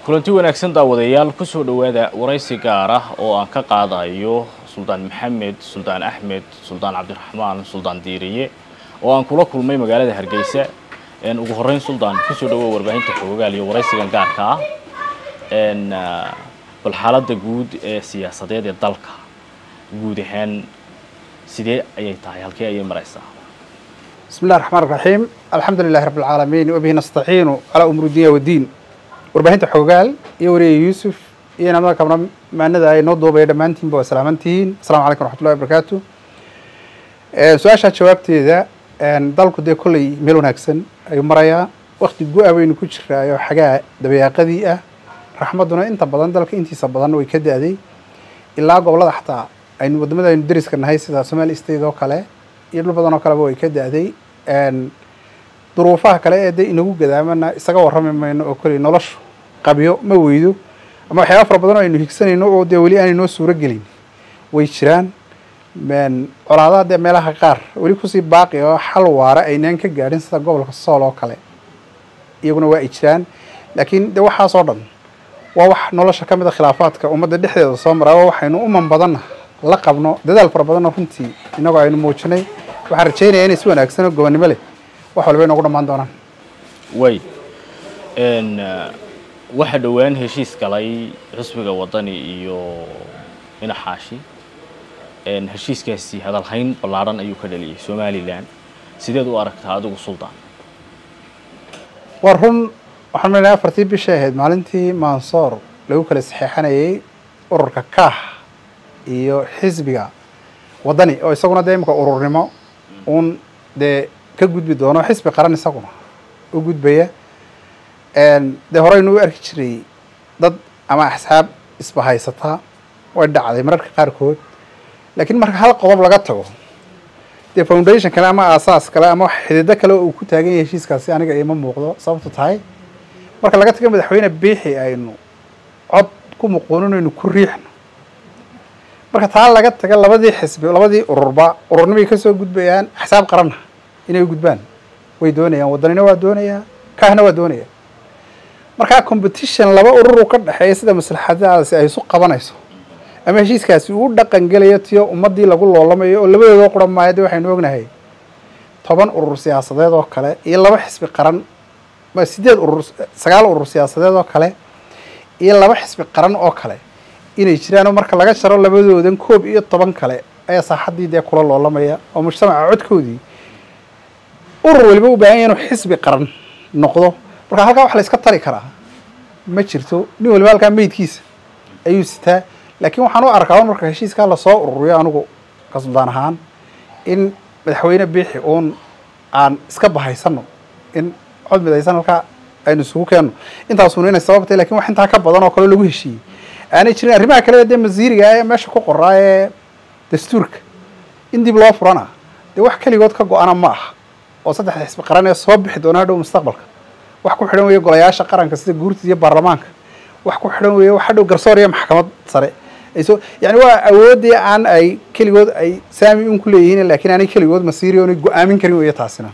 kulanti wanaagsan daawadayaal kusoo dhowaada waraysi gaar ah oo aan ka qaadayo suldaan maxamed suldaan axmed suldaan cabdiraxmaan suldaan diiriye oo aan kula kulmay magaalada hargeysa ugu horeyn suldaan kusoo dhawoa warbaahinta xoogaal iyo waraysigan gaarka ah bal xaaladda guud ee siyaasadeed ee dalka guud ahaan sidee ayay tahay halkee ayay maraysaa بسم الله الرحمن الرحيم الحمد لله رب العالمين وبه نستعين على أمور الدنيا والدين warbaahinta xoogaal iyo wariye yuusuf iyo inamada kabna maanada ay noo duubaya dhammaantiinba waa salaamantihiin asalaamu calaykum raxmatullahi wabarakaatu su-aashaa jawaabteeda dalku dee kolley meel wanaagsan ayuu marayaa wakti gu-a baynu ku jiraayo xagaa dabayaaqadii ah raxmadduna inta badan dalka intiisa badan way ka da-day ilaa gobollada xataa aynu wadamada aynu deriska nahay sida somali state oo kale iyo dhul badan oo kaleba way ka da-day duruufaha kale ee de inagu gadaamana isaga warrami mayno oo kolley noloshu qabyo ma weydo ama waxyaaba fara badan oo aynu higsanayno oo dee weli aanay noo suuro gelin way jiraan colaadaha dee meelaha qaar weli kusii baaqi oo xal waara aynaan ka gaadhin sida gobolka sool oo kale iyaguna waa ay jiraan laakiin de waxaas oo dhan waa wax nolosha ka mid a khilaafaadka ummadda dhexdeeda soo maraa oo waxaynu uman badanna la qabno dadaal fara badanoo runtii inagoo aynu muujinay waxaan rajaynayaa inay si wanaagsan oo gobonnimo leh wax walba inoogu dhammaan doonaan way waxaa dhowaan heshiis galay xusbiga wadani iyo inaxaashi heshiiskaasi hadalhayn ballaadhan ayuu ka dhaliyay somalilan sideed u aragtaa adigu suldaan waa run waxaan malinaya afartii bishay ahayd maalintii mansoor lagu kala saxeexanayay ururka kaax iyo xisbiga wadani oo isaguna dee imika ururnimo uun dee ka gudbi doono xisbi qaran isaguna u gudbaya dee horeynu u arki jiray dad ama axsaab isbahaysataa way dhacday mararka qaarkood laakiin marka hal qodob laga tago dee foundation kale ama aasaas kale ama xidido kale oo uu ku taagan yahay heshiiskaasi aniga ima muuqdo sababto tahay marka laga tago madaxweyne biixi aynu cod ku muquuninaynu ku riixno marka taa laga taga labadii xisbi labadii ururba ururnimay kasoo gudbayaan axsaab qaranna inay u gudbaan way doonayaan wadanina waa doonayaa kaahna waa doonaya markaa competition laba ururu ka dhexeeya sida maslaxadaasi ay isu qabanayso ama heshiiskaasi uu dhaqan gelayo tiyo ummaddii lagu loolamayo oo labadoodoo quran maayo de waxaynu ognahay toban urur siyaasadeed oo kale iyo laba xisbi qaran sideed urur sagaal urur siyaasadeed oo kale iyo laba xisbi qaran oo kale inay jiraan oo marka laga jaro labadoodan koob iyo toban kale ayaa saaxaddii dee kula loolamaya oo mujtamaca codkoodii urur waliba u baahan yahy inuu xisbi qaran noqdo marka halkaa wax la iska tari karaa ma jirto nin waliba halkaa meydkiisa ayuu sitaa laakiin waxaan u arkaa marka heshiiskaa lasoo ururiyo anigu ka suldaan ahaan in madaxweyne biixi uun aan iska bahaysano in cod midaysan halkaa aynu isugu keenno intaasuna inay sababtay lakin wax intaa ka badan oo kale lagu heshiiyey aanay jirin arrimaha kale dee masiiriga ee meesha ku qoraa ee dastuurka in dib loo furana dee wax keligood ka go-ana ma aha oo saddexda xisbi qaran ee soo bixi doona hadhow mustaqbalka wax ku xidhan weeye golayaasha qaranka sida guurtida iyo baarlamaanka wax ku xidhan weeye wax hadhow garsoor iyo maxkamad sare ayso yani waa awooddii aan ay keligood ay saami un ku leeyihiin laakiin aanay keligood masiiri oonay go-aamin karin weeye taasina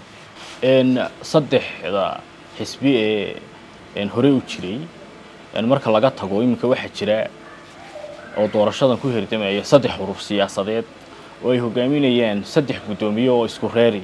saddexda xisbi ee horey u jiray marka laga tago iminka waxaa jira oo doorashadan ku hirdamaya saddex urur siyaasadeed oo ay hogaaminayaan saddex guddoomiye oo isku reeri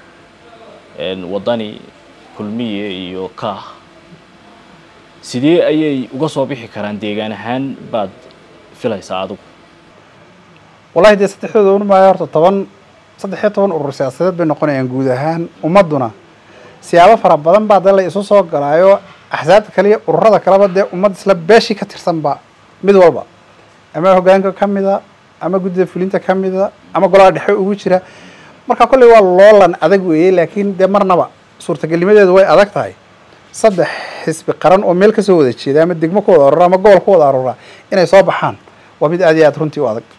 wadani kulmiye iyo kaah sidee ayay uga soo bixi karaan deegaan ahaan baad filaysaa adigu wallahi dee saddexdooda un maayo horta toban saddex iyo toban urur siyaasadeed bay noqonayaan guud ahaan ummadduna siyaabo fara badan baa dee la isu soo galaayo axsaabta kale iyo ururada kaleba dee ummad isla beeshii ka tirsanba mid walba ama hoggaanka ka mida ama guddida fulinta ka mida ama golaha dhexe ugu jira marka kolley waa loolan adag weeye laakiin dee marnaba suurtagelnimadeedu way adag tahay saddex xisbi qaran oo meel kasoo wada jeeda ama degmo ku wada arura ama gobol ku wada arura inay soo baxaan waa mid aad iyo aad runtii u adag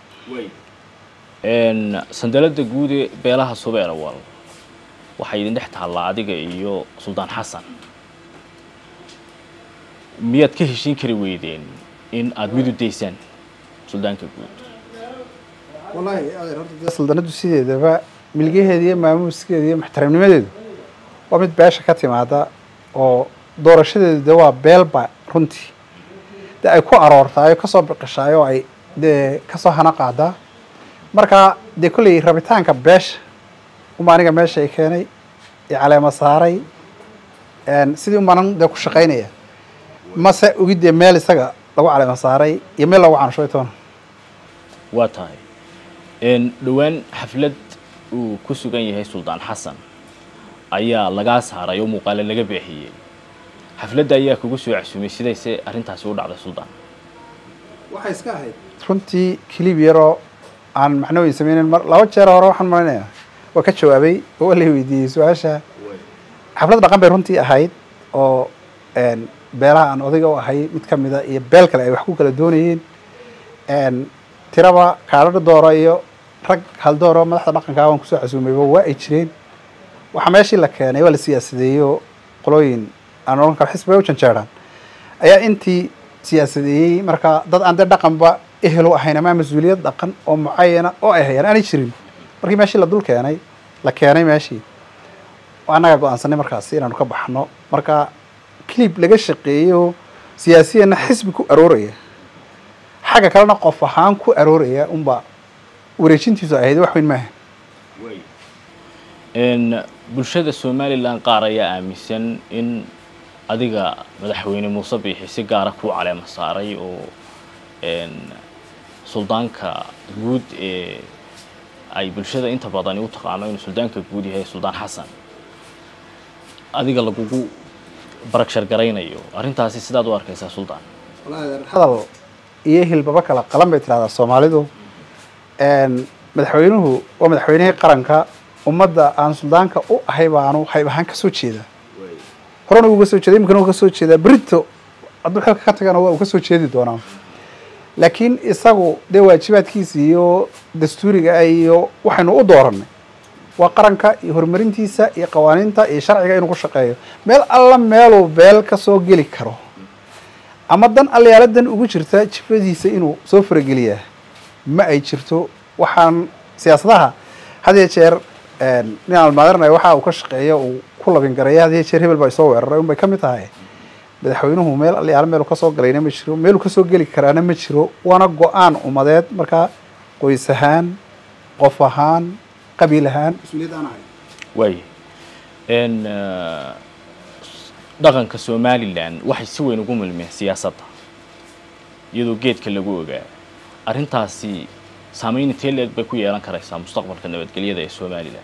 sandalada guud ee beelaha subeer awal waxay idin dhex taallaa adiga iyo suldaan xasan miyaad ka heshiin kari weydeen in aada mid u daysaan suldaanka guud wallahi horta dee suldanadu sideedaba milgaheeda iyo maamuuskeeda iyo muxtaramnimadeedu waa mid beesha ka timaada oo doorashadeedu de waa beelba runtii dee ay ku aroortaay oo kasoo biqishaay oo ay dee kasoo hana qaadaa marka dee kolley rabitaanka beesha uma aniga meesha ay keenay i caleema saaray sidii umanan dee ku shaqaynaya mase ogidee meel isaga lagu caleema saaray iyo meel lagu canshoy toona waa tahay dhowaan xaflad uu ku sugan yahay suldaan xasan ayaa lagaa saaray oo muuqaale laga beexiyey xafladda ayaa kugu soo casuumay sidayse arrintaasi u dhacday suldaan waxay iska ahayd runtii kilib yaroo aan macno weyn sameynen mar laba jeer hore waxaan malaynayaa waa ka jawaabay oo la weydiiyey su-aasha xaflad dhaqan bay runtii ahayd oo beelaha aan odayga u ahay mid kamida iyo beel kale ay wax ku kala doonayeen tiraba kaadhadha doora iyo rag haldooro madaxda dhaqanka waan kusoo casuumayba waa ay jireen waxaa meeshii la keenay waa la siyaasadeeyo qolooyin aan ohan karo xisbiga u janjeeraan ayaa intii siyaasadeeyey marka dad aan dee dhaqanba ehelu ahayn ama mas-uuliyad dhaqan oo mucayana oo ay hayaan aanay jirin markii meeshii la dul keenay la keenay meeshii annagaa go-aansanay markaasi inaanu ka baxno marka clib laga shaqeeyo siyaasiyana xisbi ku arooraya xagga kalena qof ahaan ku arooraya unba wareejintiisu ahayd wax weyn maaha bulshada somalilan qaar ayaa aaminsan in adiga madaxweyne muuse biixi si gaara ku caleema saaray oo suldaanka guud ee ay bulshada inta badani u taqaano inuu suldaanka guud yahay suldaan xasan adiga lagugu baragshar garaynayo arrintaasi sidaad u arkaysaa suldaan hadal iyo hilbaba kala qalan bay tirahdaa soomaalidu madaxweynuhu waa madaxweynihii qaranka ummadda aan suldaanka u ahay baanu hayb ahaan kasoo jeedaa horena uga soo jeeda imikana uga soo jeedaa berito hadduu xilka ka tagana waa uu kasoo jeedi doonaa laakiin isagu dee waajibaadkiisa iyo dastuuriga iyo waxaynu u dooranay waa qaranka iyo horumarintiisa iyo qawaaniinta iyo sharciga inuu ku shaqeeyo meel alla meeluu beel kasoo geli karo ama dan allayaaladan ugu jirta jifadiisa inuu soo farageliyaa ma ay jirto waxaan siyaasadaha had iyo jeer nin almaadirnay waxa uu ka shaqeeyo uu ku labin garaya had iyo jeer hebel baa isoo weeraray unbay ka mid tahay madaxweynuhu meel allayaala meelu kasoo galayna ma jiro meeluu kasoo geli karaana ma jiro waana go-aan umadeed markaa qoys ahaan qof ahaan qabiil ahaan mas-uuliyad aan ahay waaya dhaqanka somalilan waxay si weyn ugu milmeen siyaasadda iyadoo geedka lagu ogaa arrintaasi saameyn intee leeg bay ku yeelan karaysaa mustaqbalka nabadgelyada ee somalilan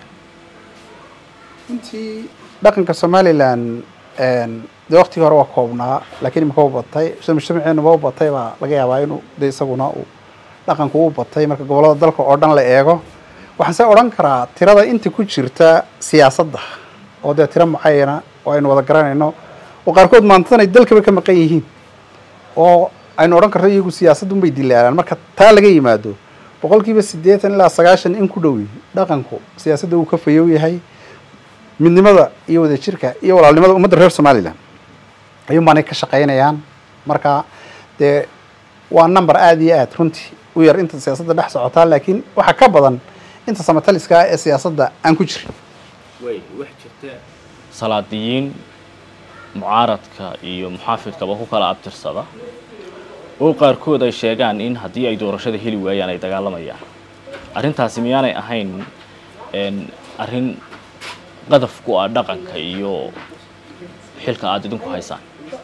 runtii dhaqanka somalilan dee waktigii hore waa koobnaa laakiin imika u batay sida mujtamaceenuba u batay baa laga yaabaa inuu de isaguna uu dhaqanku u batay marka gobollada dalka oo dhan la eego waxaan se odhan karaa tirada inta ku jirta siyaasadda oo dee tiro mucayana oo aynu wada garanayno oo qaarkood maantadan ay dalkaba ka maqan yihiin oo aynu odhan karto iyagu siyaasadda unbay dilaalaan marka taa laga yimaado boqol kiiba siddeetan ilaa sagaashan in ku dhowi dhaqanku siyaasadda uu ka fayow yahay midnimada iyo wadajirka iyo walaalnimada ummadda reer somalilan ayuun baanay ka shaqaynayaan marka dee waa number aada iyo aad runtii u yar inta siyaasadda dhex socotaa laakiin waxaa ka badan inta samataliska ah ee siyaasadda aan ku jirin way wax jirta salaadiyiin mucaaradka iyo muxaafidkaba ku kala abtirsada oo qaarkood ay sheegaan in haddii ay doorashada heli waayaan ay dagaalamayaan arrintaasi miyaanay ahayn arrin qadaf ku ah dhaqanka iyo xilka aada idinku haysaan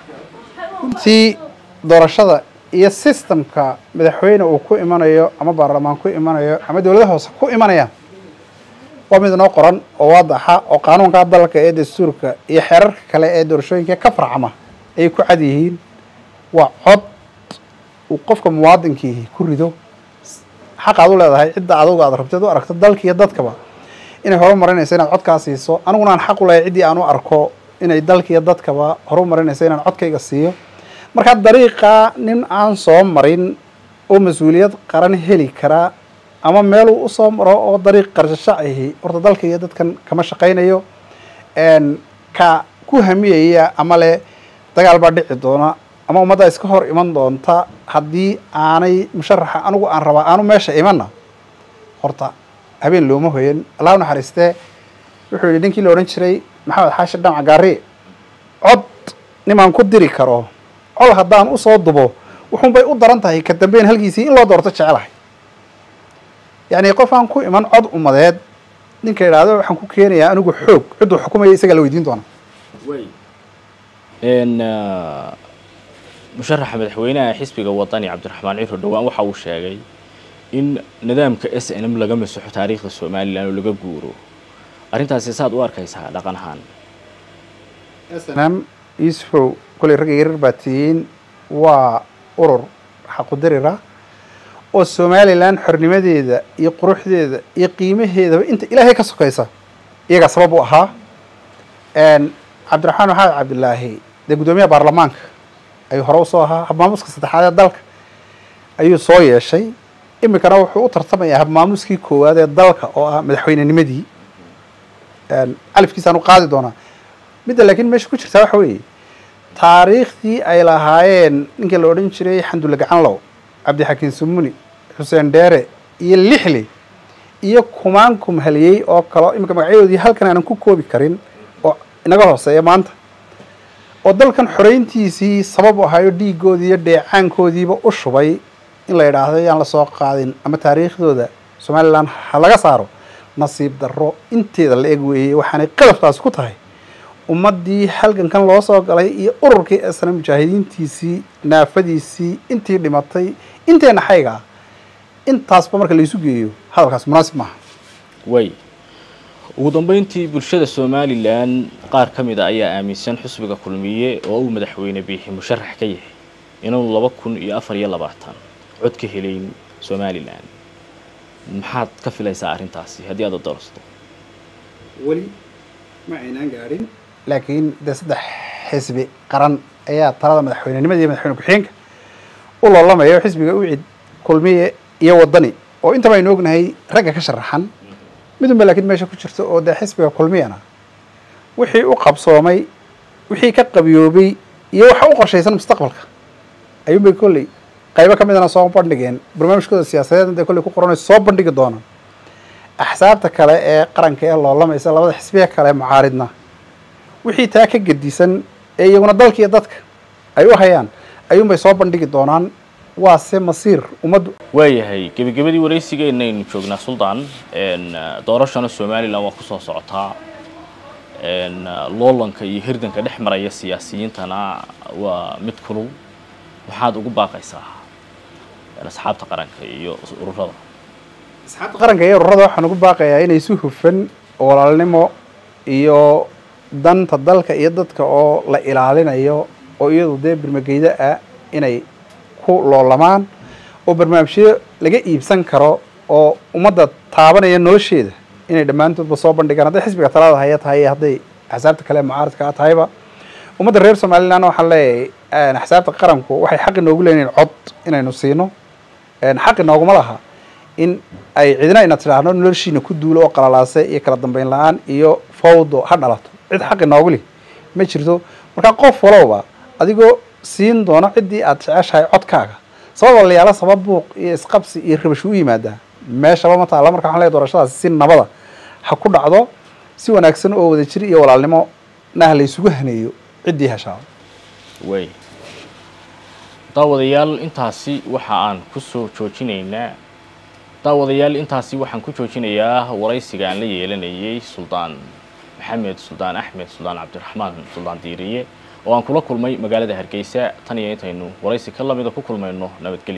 runtii doorashada iyo systemka madaxweyne uu ku imanayo ama baarlamaan ku imanayo ama dowladaha hoose ku imanayaan waa mid inoo qoran oo waadaxa oo qaanuunka dalka ee dastuurka iyo xeerarka kale ee doorashooyinka ka farcama ayay ku cad yihiin waa cod uu qofka muwaadinkiihi ku rido xaq aad u leedahay cidda adugu aad rabteed u aragto dalka iyo dadkaba inay horumarinayso inaad codkaa siiso aniguna aan xaq u lehay ciddii aan u arko inay dalka iyo dadkaba horumarinayso inaan codkayga siiyo markaa dariiqa nin aan soo marin oo mas-uuliyad qaran heli karaa ama meeluu usoo maro oo dariiq qarshasho ahi horta dalka iyo dadkan kama shaqaynayo ka ku hamiyaya ama le dagaal baa dhici doona ama ummadda iska hor iman doonta haddii aanay musharaxa anigu aan rabaa aanu meesha imanna horta habeen looma hoyan allah u naxariistee wuxuu yidhi ninkii la odhan jiray maxamed xaashi dhamac gaari cod nimaan ku diri karo col haddaan usoo dubo wuxuun bay u daran tahay ka dambeyn halkiisii in loo doorto jecelahay yacni qof aan ku iman cod umadeed ninka idhaahdo waxaan ku keenayaa anigu xoog cidduu xukumaya isagaa la weydiin doona musharaxa madaxweynaha xisbiga wadani cabdiraxmaan ciro dhowaan waxa uu sheegay in nidaamka s n m laga masaxo taariikhda somalilan oo laga guuro arrintaasi saad u arkaysaa dhaqan ahaan snam yusufow koley ragga yarar baa tihiin waa urur xaqudarira oo somalilan xornimadeeda iyo quruxdeeda iyo qiimaheedaba inta ilaahay ka sokaysa iyagaa sabab u ahaa cabdiraxmaan maxamed cabdilaahi dee guddoomiyaha baarlamaanka ayuu hore usoo ahaa habmaamuska saddexaad ee dalka ayuu soo yeeshay iminkana wuxuu u tartamayaa habmaamuskii koowaad ee dalka oo ah madaxweynenimadii califkiisaan u qaadi doonaa midda laakiin meesha ku jirtaa waxa weeye taariikhdii ay lahaayeen ninkii la odhan jiray xandulle gacanlow cabdixakiin sumuni xuseen dheere iyo lixli iyo kumaan kumhaliyey oo kalo iminka magacyadoodii halkan aanan ku koobi karin oo inaga hooseeya maanta oo dalkan xoreyntiisii sabab u ahayo dhiigoodii iyo dheecaankoodiiba u shubay in la yidhaahdo yaan lasoo qaadin ama taariikhdooda somalilan ha laga saaro nasiib darro inteeda la eg weeyey waxaanay qadaftaasi ku tahay ummaddii halgankan loo soo galay iyo ururkii esna mujaahidiintiisii naafadiisii intii dhimatay inteena xayga ah intaasba marka laysu geeyo hadalkaas munaasib maaha way ugu dambeyntii bulshada somalilan qaar ka mid a ayaa aaminsan xusbiga kulmiye oo uu madaxweyne biixi musharax ka yahay inaanu laba kun iyo afar iyo labaatan cod ka helayn somalilan maxaad ka filaysaa arrintaasi haddii aad doorsato weli ma aynaan gaadhin laakiin dee saddex xisbi qaran ayaa talada madaxweynenimada iyo madaxweyne ku-xigeenka u loolamaya oo xisbiga ucid kulmiye iyo wadani oo intaba aynu ognahay ragga ka sharaxan midunba laakiin meesha ku jirta oo dee xisbiga kulmiyana wixii u qabsoomay wixii ka qabiyoobay iyo waxa u qorshaysan mustaqbalka ayuunbay kolley qaybo ka midana soo bandhigeen barnaamijkooda siyaasadeed dee kolley ku qoranayso soo bandhigi doonaan axsaabta kale ee qaranka ee loolamaysa labada xisbiya kale mucaaridna wixii taa ka gedisan ee iyaguna dalka iyo dadka ay u hayaan ayuunbay soo bandhigi doonaan waa se masiir ummaddu waayahay gebagabadii waraysigeennaynu joognaa suldaan doorashana somalilan waa kusoo socotaa loolanka iyo hirdanka dhex maraya siyaasiyiintana waa mid kulul maxaad ugu baaqaysaa asxaabta qaranka iyo ururada asxaabta qaranka iyo ururada waxaan ugu baaqayaa inay si hufan walaalnimo iyo danta dalka iyo dadka oo la ilaalinayo oo iyadu dee birmageyda ah inay ku loolamaan oo barnaamijyo laga iibsan karo oo ummadda taabanaya nolosheeda inay dhammaantoodba soo bandhigaan hadday xisbiga talada haya tahay hadday axsaabta kale mucaaradka a tahayba ummadda reer somalilan waxaan leeyahay axsaabta qaranku waxay xaqi noogu leeyihin cod inaynu siino xaqi nooguma laha in ay cidina ina tidhaahno noloshiina ku duulo oo qalalaase iyo kala dambeyn la-aan iyo fawdo ha dhalato cid xaqi noogu leh ma jirto marka qof walowba adigoo siin doona ciddii aad jeceshahay codkaaga sabab walayaalo sabab buuq iyo isqabsi iyo rabash u yimaadaa meeshaba ma taalla marka waxan leeyahy doorashadaasi si nabada ha ku dhacdo si wanaagsan oo wada jir iyo walaalnimo nah la isugu haneeyo ciddii heshaa way daawadayaal intaasi waxa aan kusoo joojinaynaa daawadayaal intaasi waxaan ku joojinayaa waraysiga aan la yeelanayay suldaan maxamed suldaan axmed suldaan cabdiraxmaan suldaan diiriye oo aan kula kulmay magaalada hargeysa tan iyo intaynu waraysi ka lamida ku kulmayno nabadgelyo